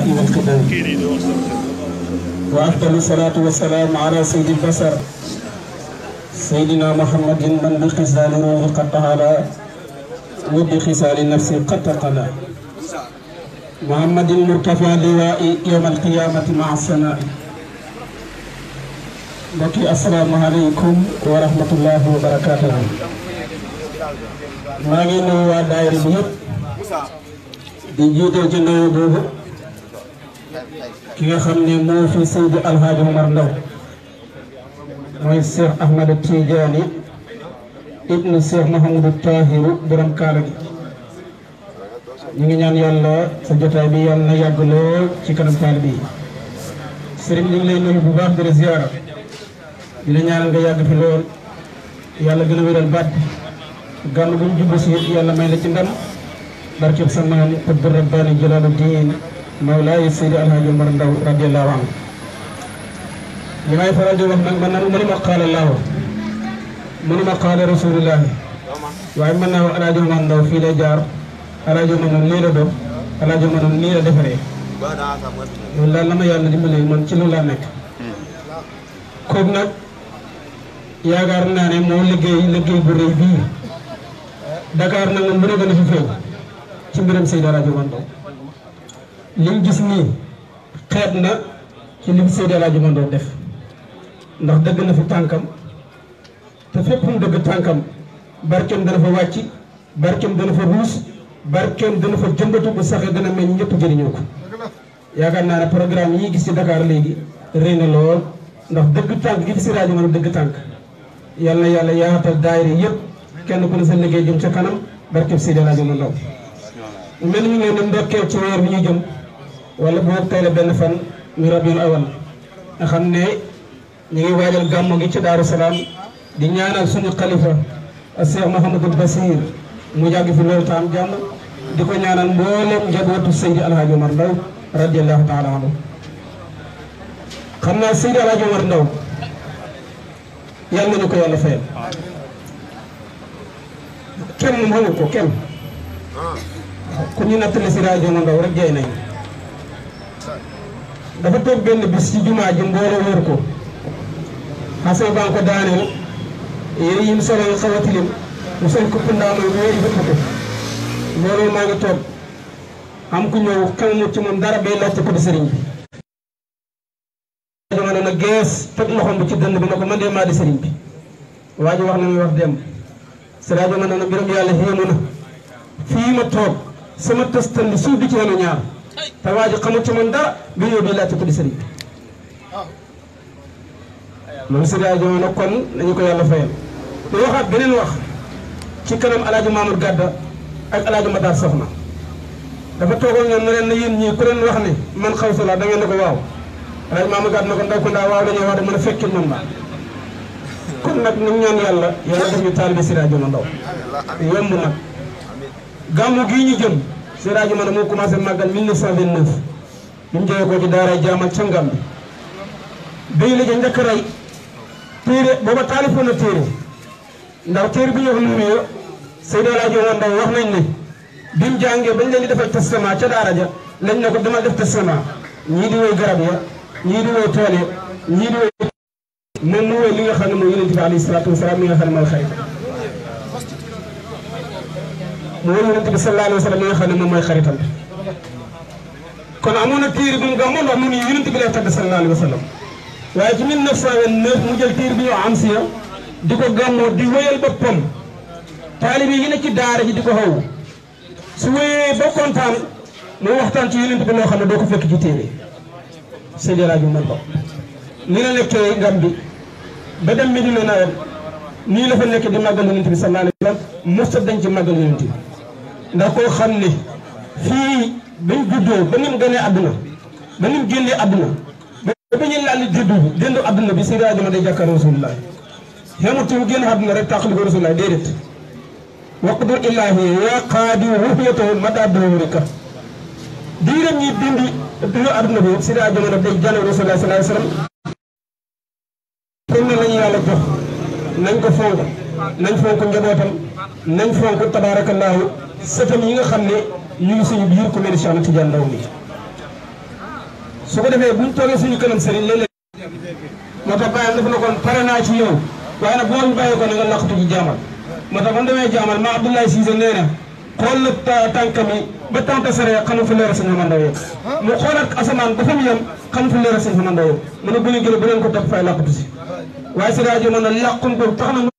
والقدام وأفضل الصلاة والسلام على سيد البشر سيدنا محمد من بخصال روح قد طهر وبخصال النفس قد تقلى محمد المرتفع اللواء يوم القيامة مع السماء mbokki asalaamaaleykum wa rahmatullahi wa barakaatuhu maa ngi nuyu waa daayira bi yëpp di jiital ci nuyu boobu ki nga xam ne moo fi Seydi Alhaaji Omar Ndaw mooy Cheikh Ahmad Tidiane ibnu Cheikh Mahamadou Tahiru borom kaala gi ñu ngi ñaan yàlla sa jotaay bi yàlla na yàgg lool ci kanam taalibe yi sëriñ ñu ngi lay nuyu bu baax di la ziyaara di la ñaanal nga yàgg fi lool yàlla gën a wéral baat bi gànn bu ñu jublu si yàlla may la ci ndam barkeb sa maam xutbu rabbaani jalaalu diin mawlaay Seydi Alhaaji Omar Ndaw radiyallahu anhu li may faral di wax nag man nag mënuma qaala laahu mënuma qaala rasuulullaahi waaye mën naa wax Alhaaji Omar Ndaw fii lay jaar Alhaaji Omar noonu lii la doon Alhaaji Omar noonu lii la defaree loolu daal la ma yàlla dimbalee man ci loolu laa nekk kooku nag yaakaar naa ne moo liggéey liggéey bu rëy bii Dakar nag moom bu ne gën a fi feeñ ci mbiram Seydi Alhaaji Omar Ndaw liñ gis nii xeet na ci lim Seydi Alhaaji Omar Ndaw def ndax dëgg na fi tànkam te fépp mu dëgg tànkam barkeem dana fa wàcc barkeem dana fa ruus barkeem dana fa jëmbatu bu saxee dana mel ñëpp jëriñoo ko yaakaar naa ne programme yi gis ci Dakar léegi rëy na lool ndax dëgg tànk gi fi Seydi Alhaaji Omar dëgg tànk yal na yàlla yaatal daayira yëpp kenn ku ne sa liggéey jëm ca kanam barkeem Seydi Alhaaji Omar Ndaw mel ni ñu ngi leen ndokkeel ci weer bi ñu jëm wala boobu tey la benn fan ñu rabiul awal nga xam ne ñu ngi waajal gàmmu gi ci Daaru Salaam di ñaanal suñu xalifa Cheikh Mouhamadul Basir mu yàgg fi loolu taam jàmm di ko ñaanal mboolem njabootu Seydi Alhaaji Omar Ndaw radiyallahu taala anhu xam naa Seydi Alhaaji Omar Ndaw yàlla nañu ko yàlla fayal kenn moom xamu ko kenn ku ñu nattale Seydi Alhaaji Omar Ndaw rek jey nañ dafa toog benn bis ci jumaa ji mbooloo wër ko xasee baa ko daaneel yére yi mu solo nga xaw a tilim mu sol ko pundaa mooy wéeri bëpp ko mbooloo maa ngi toog am ku ñëw xamul ci moom dara bay laajte ko di sëriñ bi dama ne gees teg loxoom bi ci dënn bi ne ko man de maa di sëriñ bi waa ji wax na muy wax dem Seydi Alhaaji Omar ne mbiram yàlla xéemu na fii ma toog sama tëstan bi suuf di ci wenu ñaar te waa ji xamul ci man dara bi ñëw di laajte ko di sëriñ bi loolu Seydi Alhaaji Omar nag kon nañu ko yàlla fayal lu waxaat beneen wax ci kanam Alhaaji Mamadou Gadda ak Alhaaji Matar Soxna dafa toogoon ñoom ne leen na yéen ñii ku leen wax ne man xaw sa la da ngeen ne ko waaw Alhaaji Mamadou Gadda na ko ndaw ko ndaa waaw dañoo wax de mën a fekkil man ba kon nag ñu ñaan yàlla yàlla def ñu taalibe Seydi Alhaaji Omar Ndaw yomb nag gàmmu gii ñu jëm Seydi Alhaaji Omar moo commencé màggal 1929 bi mu jógee ko ci daaray jaamal ca Ngambi béy la ja njëkk a rey téere booba taalifoon na téere ndax téere bi ñu wax numéro Seydi Alhaaji Omar Ndaw wax nañ ne bi mu jàngee bañ leen di defal testament ca daara ja lañ ne ko demal def testament ñii di woy garab ya ñii di woy tool ya ñii di woy moom mu woy li nga xam ne mooy yonent bi alayhi salaatu wasalaam mi nga xam ne mooy xarit mu woy yonent bi sallallahu alayhi wa sallam mi nga xam ne moom mooy xaritam kon amoon na téere bu mu gàmmoon ndax mu ni yonent bi lay tagg sallallahu alayhi wa sallam waaye ci 1929 mu jël téere bi ñu am siya di ko gàmmoo di wéyal boppam taalibe yi ne ci daara ji di ko xaw su wéyee ba kontaan mu waxtaan ci yonent bi loo xam ne doo ko fekk ci téere Seydi Alhaaji Omar Ndaw ni la nekkee Gàmbi ba dem Medina nawet nii la fa nekk di màggal yonent bi sallallahu alayhi wa sallam mosta dañ ci màggal yonent bi ndax koo xam ne fii bañ juddoo ba ni mu gënee àdduna ba ni mu génnee àdduna ba ñu laal juddu déndu àdduna bi Seydi Alhaaji Omar day jàkkaar rasulullah xamut mu génn àdduna rek tàqali ko rasulullah déedéet waqdu illaahi yaa qaadi ruhiyatahu mada dawrika diiram ñi dindi dund àdduna bi Seydi Alhaaji Omar day jànn rasulullah sallallahu alayhi wa sallam kon ne lañu yàlla jox nañ ko fonk nañ fonk njabootam nañ fonk tabaarakallaahu sëtam yi nga xam ne ñu ngi suñu biir ku mel ni Cheikh Tidiane Ndaw mi su ko defee buñ toogee suñu kanam sëriñ léeg-léeg moo tax bàyyam dafa ne kon pare naa ci yow waaye nag boo ñu bàyyi ko na nga laqatu ci jaamal moo tax man damay jaamal ma Abdoulaye Cissé nee na xool na tànkam yi ba tànk sare xamu fa leer sëñ Xamandaw yëpp mu xoolaat asamaan ba fa mu yem xamu fa leer sëñ Xamandaw yëpp mu ne bu ñu gële bu leen ko topp fay laqatu si waaye si rajo man na làqun ko tax na mu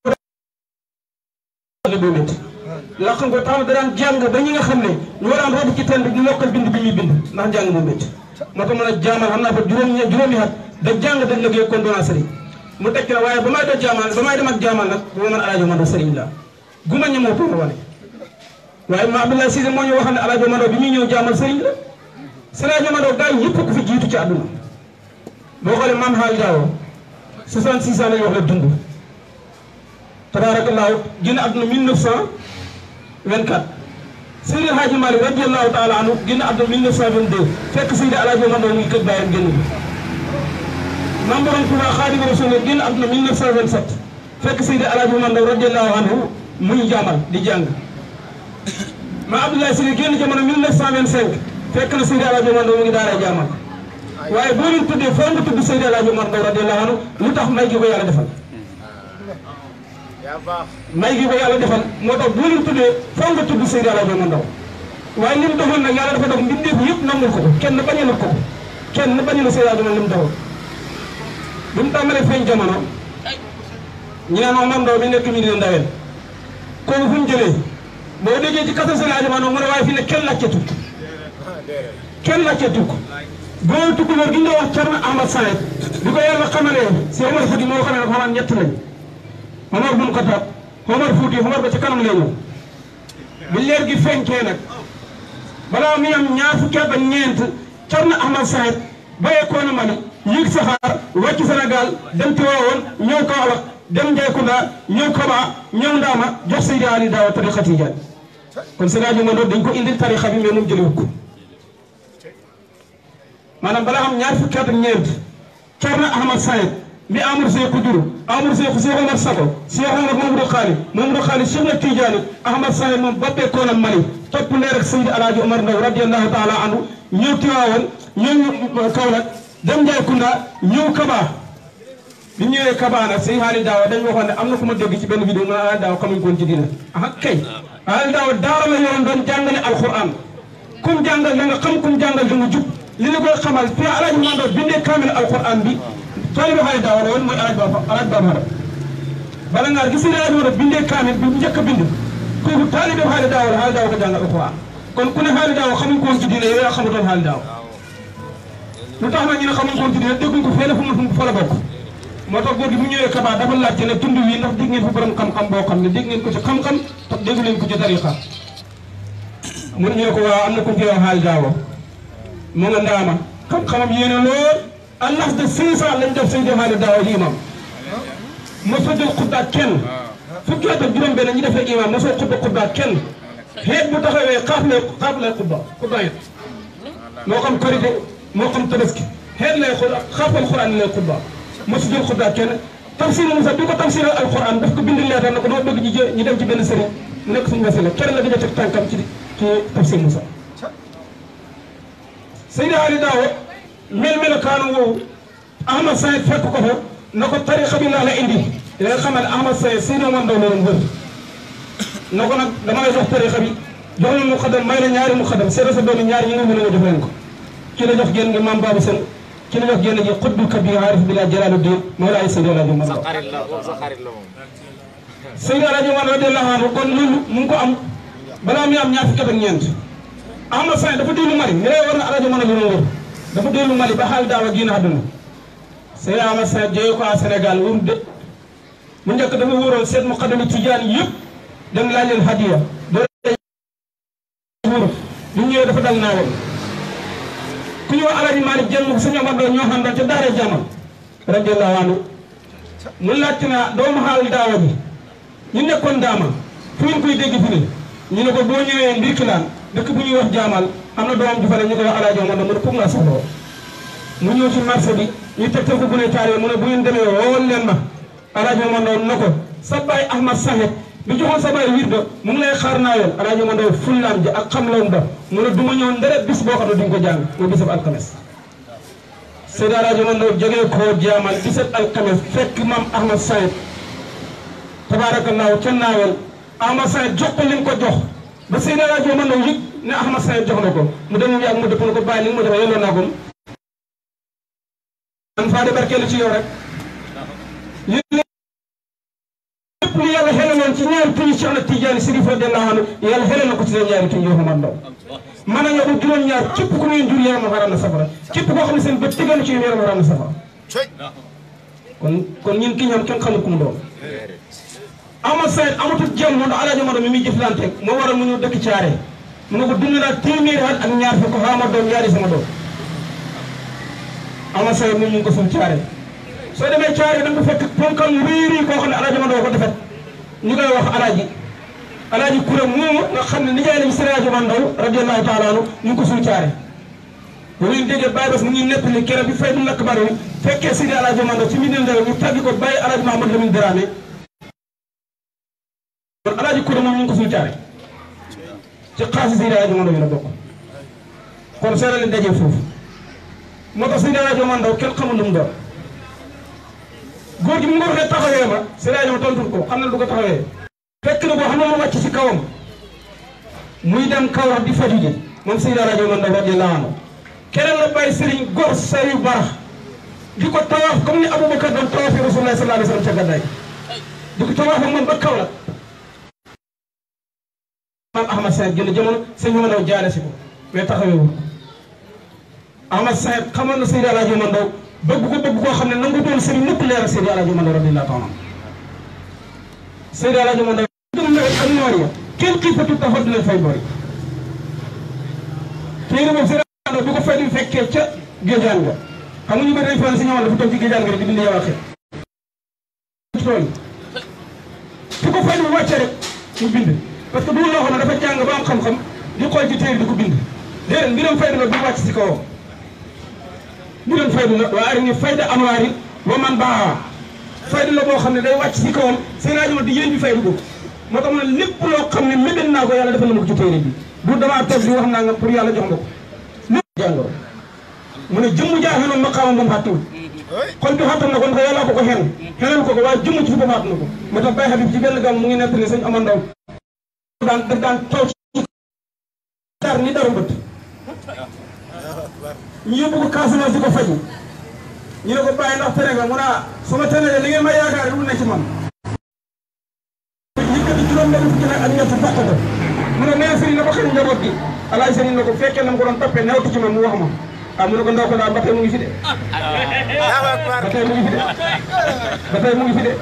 du métti làqun ko tax na da daan jàng ba ñi nga xam ne ñoo daan root ci teen bi di mokkal bind bi ñuy bind ndax jàng mu métti moo tax mën a jaamal xam naa fa juróom juróomi at da jàng da liggéey kon doonaa sëriñ mu tekk na waaye ba may doon jaamal ba may dem ak jaamal nag bu ma mën alaajo man do sëriñ la guma ñemoo pour wane waaye ma Abdoulaye Cissé moo ñu waxal ne alaajo Mado bi ñuy ñëw jaamal sëriñ la sëriñ Mado gaa yi yëpp ko fi jiitu ci àdduna boo xoolee maam xaal daawo 66 ans la ñu wax la dund tabaarakallaahu génn àdduna 1924 Seydi Hadji Malick radiyallahu taala anhu génn àdduna 1922 fekk Seydi alaajo Mado mu ngi kër bàyyam génn bi maam borom Tuuba Xaadimu Rasuul génn àdduna 1927 fekk Seydi alaajo Mado radiyallahu anhu muy jaamal di jàng ma Abdoulaye Sylla génn jamono 1925 fekk na Seydi Alaaji Omar Ndaw mu ngi daaray jaamal waaye boo leen tuddee foo nga tudd Seydi Alaaji Omar Ndaw radiyallahu anhu lu tax may gi ko yàlla defal may gi ko yàlla defal moo tax boo leen tuddee foo nga tudd Seydi Alaaji Omar Ndaw waaye li mu doxoon nag yàlla dafa dox mbindeef yëpp nangul ko ko kenn bañu na ko ko kenn bañu na Seydi Alaaji Omar li mu doxoon bi mu tàmbalee feeñ jamono ñu naan Omar Ndaw mi nekk mi dina ndaween kooku fu mu jëlee boo déggee ci kasa Seydi Alaaji Omar Ndaw mu ne waaye fii ne kenn laajte tukk kenn laajte tukk boo tukkulóor gi ñu doon wax Thierno Ahmad Saïd bi ko yàlla xamalee si Omar Fouti moo xamee ne xamaan ñett lañ Omar bun Xattaab Omar Fouti Omar ba ci kanam lay ñëw bi leer gi feeñkee nag balaa muy am ñaar fukki at ak ñeent Thierno Ahmad Saïd bàyyeekoo na Mali yéeg saxaar wàcc Sénégal dem Tiwaawoon ñëw Kaolack dem Njaykunda ñëw Kaba ñëw Ndaama jox Seydi Ali Daawa tariqa Tijaan kon Seydi Alaaji Omar Ndaw dañ ko indil tariqa bi mais moom jëliwut ko maanaam balaa am ñaar fukki at ak ñeent Thierno Ahmad Saïd mi Amadou Seydou Diour Amadou Seydou Cheikh Omar Sako Cheikh Omar Mamadou Khali Mamadou Khali Cheikh na Tidiane Ahmad Saïd moom bappeekoo na Mali topp leer ak Seydi Alaaji Omar Ndaw radiyallahu taala anhu ñëw Tiwaawoon ñëw Kaolack dem Njaykunda ñëw Kaba bi ñëwee Kaba nag Seydi Haali Daawa dañ waxoon ne am na ku ma dégg ci benn vidéo ma Haali Daawa xamuñ ko woon ci diina ah kay Haali Daawa daara la yoroon doon jàngale alquran kum jàngal da nga xam kum jàngal da nga jub li la koy xamal fii Alaaji Omar Ndaw bindee kaamil alquran bi taalibe Haali Daawa la woon mooy Alaaji Ba Alaaji Ba Mara bala ngaa gis Seydi Alaaji Omar bindee kaamil bi njëkk a bind kooku taalibe Haali Daawa la Haali Daawa ko jàngal alquran kon ku ne Haali Daawa xamuñ ko woon ci diina yow yaa xamutoon Haali Daawa lu tax nag ñu ne xamuñ ko woon ci diina dégguñ ko fee la fu mu fa la bokk moo tax góor gi bu ñëwee Kaba dafa laajte ne tund wi ndax dégg ngeen fa borom xam-xam boo xam ne dégg ngeen ko ci xam-xam te déggu leen ko ci tariqa mu ne ñu ne ko waaw am na ku ñu koy wax Haali Daawa mu nga ndaama xam-xamam yéene lool à l'âge de six ans lañ def Seydi Haali Daawa di imam mosoo jël xuddaat kenn fukki at ak juróom benn ñi defee imam mosoo xudda xuddaat kenn xeet bu taxawee xaaf lay xaaf lay xudda xudda it moo xam korité moo xam tabaski xeet lay xudda xaafal xuraan lay xudda mosu jël xuddaat kenn tafsir Musa bi ko tafsir alquran daf ko bind leetar na ko dama bëgg ñu jë ñu dem ci benn sëriñ mu nekk suñu wasila kenn la gëj a teg tànkam ci ci tafsir Musa Seydi Haali Daawa mel melokaanu woowu Ahmad Saïd fekk ko fa na ko tariqa bi laa la indi da nga xamal Ahmad Saïd Seydi Omar Ndaw la doon wër na ko nag dama lay jox tariqa bi jox la mu xadam may la ñaari mu xadam seeta sa doomi ñaari ñi nga mën a nga jox leen ko ki la jox génn nga maam Babou Sène ki la jox génn ji xutbul kabir aarif billah jalaaluddin Mawlaay Seydi Alaaji Omar Ndaw Seydi Alaaji Omar radiyallahu anhu kon loolu mu ngi ko am balaa muy am ñaar fukki at ak ñeent Ahmad Saïd dafa dellu Mali ne war na Alaaji Omar la doon wër dafa dellu Mali ba Haali Daawa génn àdduna Seydi Ahmad Saïd jëyee ko à Sénégal wóor de mu njëkk dafa wóoroon seet mu xadami tijaan yëpp dem laaj leen hadiya doo wóor bu ñëwee dafa dal naawam ku ñu wax Alaaji Maalik Jeng sëñ Omar Ndaw ñoo xam daal ca daara jamal radiyallahu anhu mu laajte na doomu Haali Daawa bi ñu nekkoon daama fu ngeen koy dégg fi ne ñu ne ko boo ñëwee Mbirkilaan dëkk bu ñuy wax jaamal am na doomam ju fa ne ñu koy wax Alaaji Omar Ndaw mu ne pour nga soxla mu ñëw ci marché bi ñu tegtal ko bu ne taal mu ne bu ngeen demee wool leen ma Alaaji Omar Ndaw na ko sa baay Ahmad Saxet bi joxoon sa baay wirdo mu ngi lay xaar naa yoon Alaaji Omar Ndaw fullaam ji ak xam loom ba mu ne du ma ñëw ndere bis boo xam ne duñ ko jàng mooy bisab alxames Seydi Alaaji Mandaw jógee koo jaamal 17 alxames fekk maam Ahmad Sayed tabaarakallaahu ca naawel Ahmad Sayed jox ko li mu ko jox ba Seydi Alaaji Mandaw yëg ne Ahmad Sayed jox na ko mu dem yàgg mu dëpp na ko bàyyi li nga ma jox yelloo naa ko man faa de barkeelu ci yow rek li lépp lu yàlla xelaloon ci ñaari tuñu Cheikh na Tidiane Sirif radiyallaahu anhu yàlla xelal na ko ci seen ñaari tuñ yoo xam ndaw man a ñoo juróom-ñaar képp ku muy jur yaram waral na safara képp koo xam ne seen bët tegalu ci yaram waral na safara kon kon ñun ki ñoom kenn xamul ku mu doon Ahmad Sayed amatul jàmm moom Alaaji Maodo mi muy jëflante moo waral mu ñëw dëkk caare mu ne ko dund naa téeméeri at ak ñaar fukk xaama doom ñaari sama doom Ahmad Sayed moom ñu ngi ko suul caare soo demee caare da nga fekk ponkal mu rëy rëy koo xam ne Alaaji Maodo ko defet ñu koy wax alaaji alaaji kuréel moomu nga xam ne nijaay lañu Seydi Alaaji Mandaw radiyallaahu taala anhu ñu ngi ko suul caare bu ngeen déggee Baye Bass mu ngi nettali keroog bi fay du lakk bari fekkee Seydi Alaaji Mandaw ci mbir ndaw ñu tàggi ko bàyyi Alaaji Mahamad Lamine Dramé kon alaaji kuréel moom ñu ngi ko suul caare ci xaasi Seydi Alaaji Mandaw yi la bokk kon seera leen dajee foofu moo tax Seydi Alaaji Mandaw kenn xamul lu mu doon góor gi mu nga waxee taxawee ma Seydi Alaaji ma tontul ko xam na du ko taxawee fekk na boo xam ne ma wàcc si kawam muy dem Kaolack di faju ji moom Seydi Alaaji Mandaw radiyallaahu anhu keneen la bàyyi sëriñ gor sayu barax di ko tawaaf comme ni Aboubacar doon tawaafee Rasulullah sallallahu alayhi wa sallam ca gàddaay di ko tawaaf ak moom ba Kaolack maam Ahmad Sayed gën a jamono sëñ Mandaw jaale si ko mais taxawee wul Ahmad Sayed xamoon na Seydi Alaaji Mandaw bëgg ko bëgg koo xam ne nangu doon sëriñ nëpp leeral Seydi Alaaji Mandaw radiyallaahu taala Seydi Alaaji Mandaw gëm nawet ak noor ya kenn xiifatu taxaw dina fay bori téere boobu Seydi Alaaji Mandaw bi ko fay di fekkee ca géejaan nga xam nga ñu bëri dañ fa si ñëwoon dafa toog ci géejaan nga rek di bind yow ak tool fi ko fay di wàcce rek mu bind parce que bu loo xam ne dafa jàng ba am xam-xam di xool ci téere di ko bind déedéet mbiram fayda la du wàcc si kawam mbiram fayda la waa arini fayda anwaari wa man baa fayda la boo xam ne day wàcc si kawam seen rajo di yéen bi fayda ko moo tax ma ne lépp loo xam ne mébét naa ko yàlla defal na ma ko ci téere bi du damaa toog di wax naa nga pour yàlla jox ma ko lépp jàngoro mu ne jëmm jaaxenoon maqaamam ba mu xàttiwul xol bi xàttal na ko ndax yàlla ko ko xen xenal ko ko waaye jëmm ci fi ba xàtt na ko moo tax Baye Habib ci benn gam mu ngi nettali sëñ Amar Ndaw daan daf daan taw ci dar ni daru bët ñu yóbbu ko Casamance di ko faju ñu ne ko bàyyi ndax tere nga mu ne su ma tere li ngeen may yaakaar du ne ci man yëkkati juróom benn fukki nag ak ñett fàq ko mu ne nee sëriñ na ko xëy njaboot gi alaay sëriñ na ko fekkee na mu ko doon toppee newtu ci man mu wax ma ah mu ne ko ndaw ko daal ba tey mu ngi fi de ba tey mu ngi fi de ba tey mu ngi fi de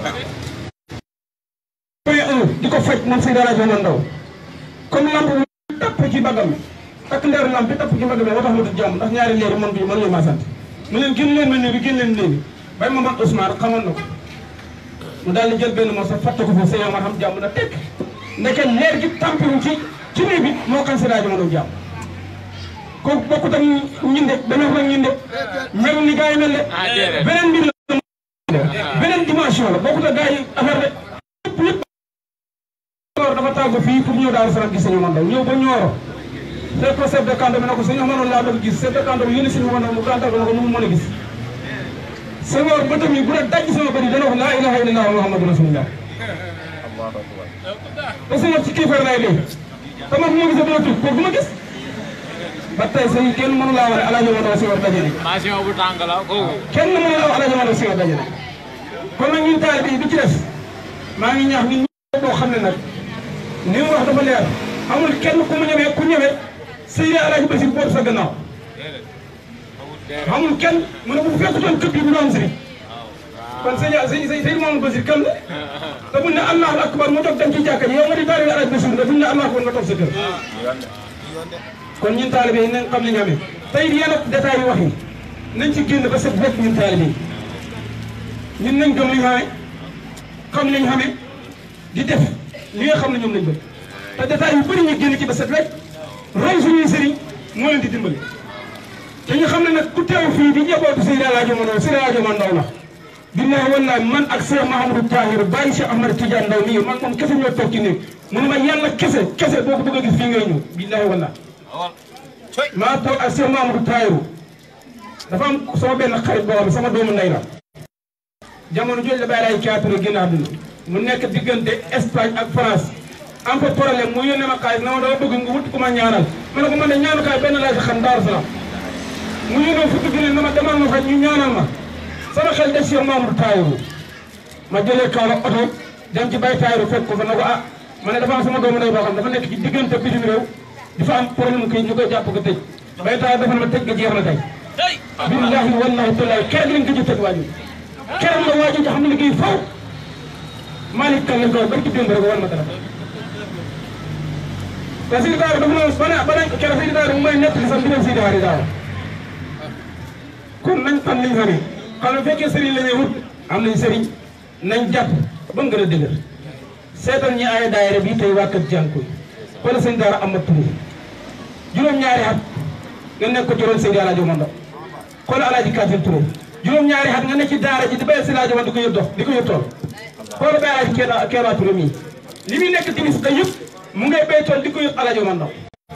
di ko faj moom Seydi Alaaji Mandaw comme lamp bi tapp ci bagam mi ak ndeer lamp bi tapp ci bagam mi moo tax mu tudd jàmm ndax ñaari leer man bi mënuñu maa sant mu leen génn leen ma néew bi génn leen néew bi bay ma man Ousmane xamoon na ko mu daal di jël benn morceau fàtte ko foofu sëñ Omar xam jàmm na tekk ndeke leer gi tampiru ci ci néew bi moo kan Seydi Alaaji Mandaw jàmm kooku bokkut ak ñinde dañoo wax ñinde mel ni gars yi mel de beneen mbir la beneen dimension la bokkut ak gars yi affaire de lépp lépp Ñooro dafa tàggu fii pour ñëw Daaru Salaam gis Sëñ Mandaw ñëw ba Ñooro fekk ko chef de canton bi ne ko Sëñ Mandaw laa bëgg gis chef de canton bi yónni Sëñ Mandaw mu gàntal ko ne ko nu mu mën a gis Senghor ba tamit bu la daj sama bëri dana wax laa ilaha illallah muhammadu rasulullah te Senghor ci kéefar lay dee te man bu ma gisee dama tudd kooku du ma gis ba tey sëñ kenn mënu laa wax ne Alaaji Mandaw Senghor daje nañ Passion bu tàng la kooku. kenn mënu laa wax Alaaji Mandaw Senghor daje nañ kon nag ñun taalibe yi du ci des maa ngi ñaax ñun ñëpp boo xam ne nag ni mu wax dafa leer amul kenn ku mu ñëwee ku ñëwee Seydi Alaaji Basir boobu sa gannaaw amul kenn mu ne bu fekkutoon këpp yi bu doon sëriñ kon sëñ sëñ Seydi Mamadou Basir kan la te buñ ne Allahu akbar mu jóg dem ci jàkka ji yow nga di taalibe Alaaji Basir nga buñ ne Allahu akbar nga toog sa kër kon ñun taalibe yi nañ xam li ñu amee tey yenn détails yi wax yi nañ ci génn ba set wecc ñun taalibe yi ñun nañ gëm li ñu xamee xam li ñu xamee di def li nga xam ne ñoom lañ bëgg te détails yu bëri ñu génn ci ba set wecc roy suñuy sëriñ moo leen di dimbali te ñu xam ne nag ku teew fii di njabootu Seydi Alaaji Mandaw Seydi Alaaji Mandaw la billahi wallahi man ak Cheikh Mahamadou Tahir bàyyi Cheikh Ahmad Tidiane Ndaw nii man moom kese ñoo toog ci néeg mu ne ma yàlla kese kese boo ko bëgg a gis fii ngay ñëw billahi wallahi maa toog ak Cheikh Mahamadou Tahir dafa am sama benn xarit boo xam ne sama doomu ndey la jamono jooju la bàyyi laay caaturo génn àdduna mu nekk diggante Espagne ak France am fa problème mu yónnee ma xaalis na ma dama bëgg nga wut ku ma ñaanal ma ne ko man de ñaanukaay benn laa si xam Daaru Salaam mu yónnee fukki junni na ma demal ma fa ñu ñaanal ma sama xel des si Mamadou Tayiru ma jëlee kaw la oto dem ci bay Tayiru fekk ko fa na ko ah ma ne dafa am sama doomu ndey boo xam dafa nekk ci diggante bitim réew dafa am problème kii ñu koy jàpp ko tëj bay Tayiru dafa ne ma tëj ga jeex na tey billahi wallahi tallahi keroog lañ ko ji tëj waajur keroog la waajur xam ne liggéey faw Malick Kane lañ ko wax ba ci démb rek war ma dara te Sidi Daara dafa noonu ba ne ba ne keroog Sidi Daara mu may nettali sax mbiram Sidi Daara Daara kon nañ xam liñ sëriñ xam ne fekkee sëriñ la ñuy wut am nañ sëriñ nañ jàpp ba mu gën a dëgër seetal ñi ay daayira bi tey waa kër jànkuy wala sëñ Daara Amath Touré juróom-ñaari at nga nekk ko juróom Seydi Alaaji Omar Ndaw xoolal Alaaji Kafil Touré juróom-ñaari at nga nekk ci daara ji di béyal Seydi Alaaji Omar di ko yëpp dox di ko yëpp tool xoolal bay Alaaji Keeba Keeba Touré mii li muy nekk timis da yëpp mu ngay béy tool di ko yëpp Alaaji Omar Ndaw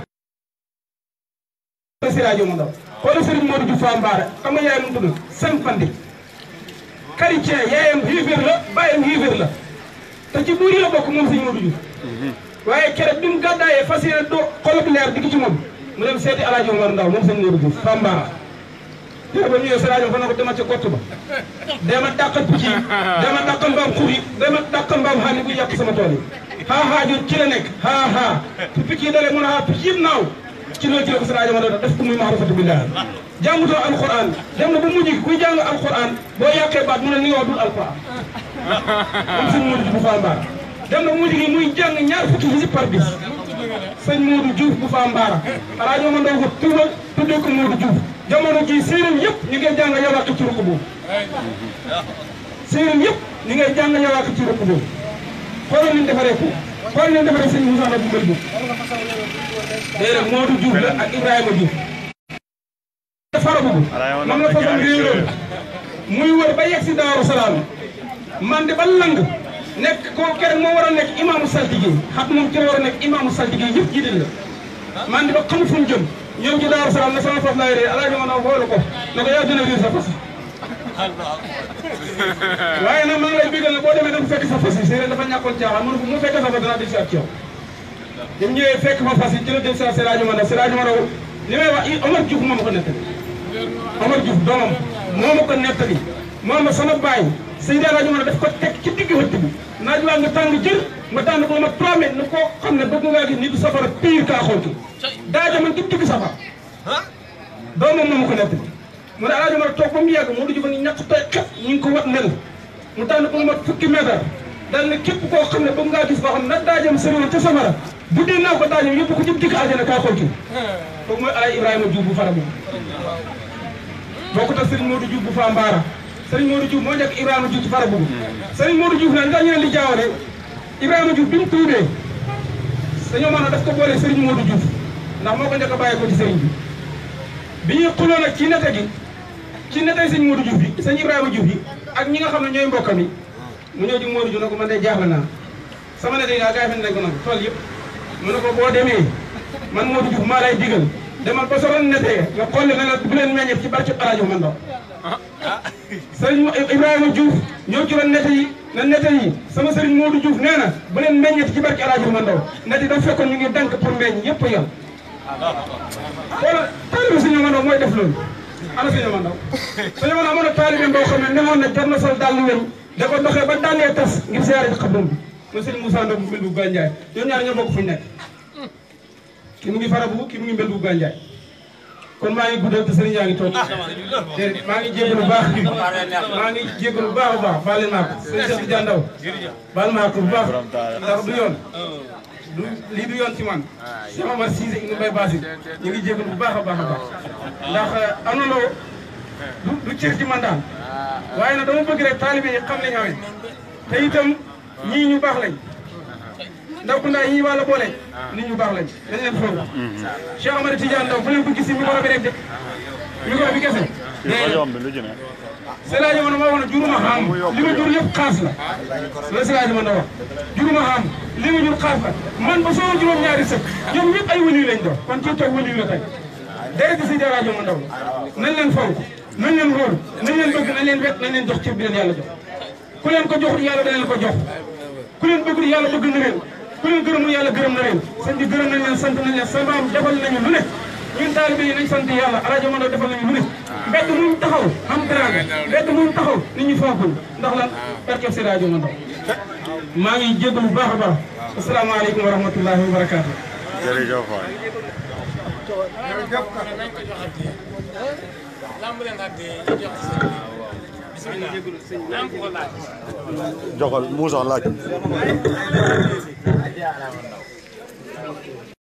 Seydi Alaaji Omar Ndaw xoolal Serigne Modou Diouf Fall Mbaare xam nga yaay mu tudd Sën Fandi chrétien yaayam xiiféer la bàyyam xiiféer la te ci buur yi la bokk moom Serigne Modou Diouf waaye keroog bi mu gàddaayee fas yéene doo xolub leer di ci moom mu dem seeti Alaaji Omar Ndaw moom Serigne Modou Diouf Fall Mbaara te ba ñëwee sa rajo fa na ko dema ca gott ba dema dàqal picc yi dema dàqal mbaam xur yi dema dàqal mbaam xaani bu yàq sama tool yi haa haa jur ci la nekk haa haa fu picc yi dalee mun a haa picc yëpp naaw ci loolu ci la ko sa rajo ma doon def ko muy maarifatu billah jàngutoo alquran dem na bu mujj gi kuy jàng alquran boo yàqee baat mu ne li nga wax dul alquran moom sëñ Modou Diouf bu Fambaara dem na bu mujj gi muy jàng ñaar fukki hizib par bis sëñ Modou Diouf bu Fambaara rajo ma ndaw ko tuubal tuddee ko Modou Diouf jamono ji séeréer yëpp ñu ngi jàng yawàq ci ruq boobu séeréer yëpp ñu ngi jàng yawàq ci ruq boobu xoolal ni ñu defaree ko xoolal ni ñu defaree sëñ Moussa Ndao bu mbël boobu déedéet Modou Diouf la ak Ibrahima Diouf fara boobu moom la façon réeroon muy wër ba yegg si Daaru Salaam man de ba lang nekk koo keroog moo war a nekk imaamu saltige xam moom ci la war a nekk imaamu saltige yëpp jiite la man de ba xamul fu mu jëm ñoom ci Daaru Salaam ne sama fas laay ree alaaji ma naa xoolu ko ne ko yaa gën a riir sa fas waaye nag maa ngi lay bigal ne boo demee dem fekk sa fas yi séeréer dafa ñàkkoon caaxaan mu ne ko mu fekkee sa fas danaa di si ak ci yow dem ñëwee fekk fa fas yi ci la jël sa Seydi ma ndaw Seydi ma ndaw li may wax Omar Diouf moo ma ko nettali Omar Diouf doomam moo ma ko nettali moo ma sama baay Seydi Alaaji ma daf ko teg ci digg hëtt bi naaj waa nga tàng jër ma tànn ko ma trois mètres ne koo xam ne bëgg ngaa gis nit du safara pire kaa xool ki daaja man ci digg safara doomam moo ma ko nettali mu ne Alaaji ma toog ba mu yàgg moo du jëfa ni ñàkk tey xet ñu ngi ko wat nen mu tànn ko ma fukki mètre dal ne képp koo xam ne bëgg ngaa gis koo xam ne nag daajam sëriñ ca safara bu dee naa ko daajam yëpp ko ci dikk aljana kaa xool ki kooku mooy Alaaji Ibrahima Diouf bu fara moom boo ko tax Serigne Modou Diouf bu Fambaara Serigne Modou Diouf moo nekk Ibrahima Diouf ci fara boobu Serigne Modou Diouf nag nga ñu ne li jaawale Ibrahima Diouf bi mu tuubee dañoo mën a daf ko boole Serigne Modou Diouf ndax moo ko njëkk a bàyyi ko ci Serigne bi bi ñuy xuloo nag ci nete gi ci netey sëñ Modou Diouf bi sëñ Ibrahima Diouf bi ak ñi nga xam ne ñooy mbokkam yi mu ñëw ci Modou Diouf ne ko man de jaaxle naa sama nete yi gaa gaa yi nañ ko nag tool yëpp mu ne ko boo demee man Modou Diouf maa lay digal demal ba soroon nete nga xool ne la bu leen meññeef ci barke Alaaji man ndaw sëriñ Ibrahima Diouf ñëw ci ron nete yi na nete yi sama sëriñ Modou Diouf nee na bu leen meññeef ci barke Alaaji man ndaw nete yi dafa fekkoon ñu ngi dank pour meññ yëpp a yem wala taalibe suñu man ndaw mooy def loolu ana suñu man ndaw suñu man amoon na taalibe boo xam ne newoon na jar na sol dàll weñ da ko doxee ba dàllee tas ngir siyaare ci xabrum bi mooy sëriñ Moussa Ndaw bu mbel bu Gandiaye ñoom ñaar ñoo bokk fu ñu nekk ki mu ngi farabu ki mu ngi mbel bu Gandiaye kon maa ngi guddal te sëriñ yaa ngi toog déedéet maa ngi jégalu bu baax maa ngi jégalu bu baax a baax baal leen maa ko sëriñ Cheikh Tidiane Ndaw baal maa ko bu baax ndax du yoon du lii du yoon ci man Cheikh Omar Cissé Ibn Mbaye Bassi ñu ngi jégalu bu baax a baax a baax ndax am na loo du du cër ci man daal waaye nag dama bëgg rek taalibe yi xam nañ xamee te itam ñii ñu baax lañ ndaw ku ndaa yi wàlla boole nit ñu baax lañ dañ leen foog Cheikh Omar Tidiane Ndaw fu leen ko gis micro bi rek de micro bi kese Seydi Omar moo wax ne juruma xam li ma jur yëpp xaas la la Seydi Omar wax juruma xam li ma jur xaas la man ba soo juróom ñaari sëkk ñoom ñëpp ay wëliw lañ doon kon ci toog wëliw la tey dara di Seydi Omar Ndaw nañ leen fonk nañ leen wóor nañ leen bëgg nañ leen wet nañ leen jox cër bi leen yàlla jox ku leen ko joxul yàlla dana leen ko jox ku leen bëggul yàlla bëgg na leen ku leen gërëmul yàlla gërëm na leen sëñ bi gërëm nañ leen sant nañ leen sa maam defal nañu lu ne ñun taalibe yi nañ sant yàlla rajo Mando defal nañu lu ne mbedd muñ taxaw am teraanga mbedd muñ taxaw nit ñi fonkul ndax lan barkeb si rajo Mando maa ngi jéggalu bu baax a baax asalaamaaleykum wa rahmatullahi wa barakaatu jërëjëf waay. joxal Moussa laaj.